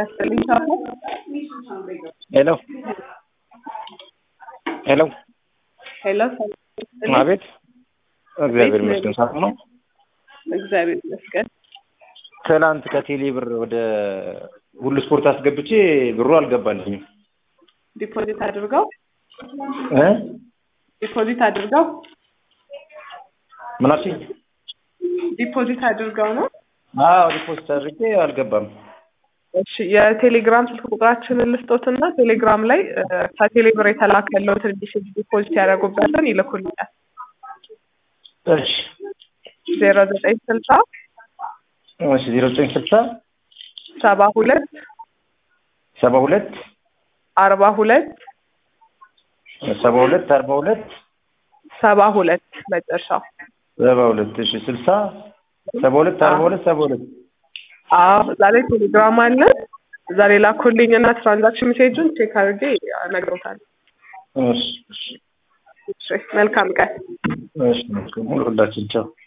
ያስጥልኝ ሳፎ ሄሎ ሄሎ ሄሎ አቤት እግዚአብሔር ይመስገን ሰላም ነው እግዚአብሔር ይመስገን ትላንት ከቴሌ ብር ወደ ሁሉ ስፖርት አስገብቼ ብሩ አልገባልኝም ዲፖዚት አድርገው እ ዲፖዚት አድርገው ምን አልሽኝ ዲፖዚት አድርገው ነው አዎ ዲፖዚት አድርጌ አልገባም እሺ የቴሌግራም ስልክ ቁጥራችንን ልስጦትና ቴሌግራም ላይ እ ከቴሌ ብር የተላከለውትን ዲሽ- ዲፖዚት ያደረጉበትን ይልኩልኛል እሺ ዜሮ ዘጠኝ ስልሳ እሺ ዜሮ ዘጠኝ ስልሳ ሰባ ሁለት ሰባ ሁለት አርባ ሁለት ሰባ ሁለት አርባ ሁለት ሰባ ሁለት መጨረሻው ሰባ ሁለት እሺ ስልሳ ሰባ ሁለት አርባ ሁለት ሰባ ሁለት አዎ እዛ ላይ ቴሌግራም አለ እዛ ላይ ላኩልኝ እና ትራንዛክሽን ሜሴጁን ቼክ አድርጌ እነግሮታለሁ እሺ እሺ እሺ መልካም ቀን እሺ ሙሉ ሁላችን ቻው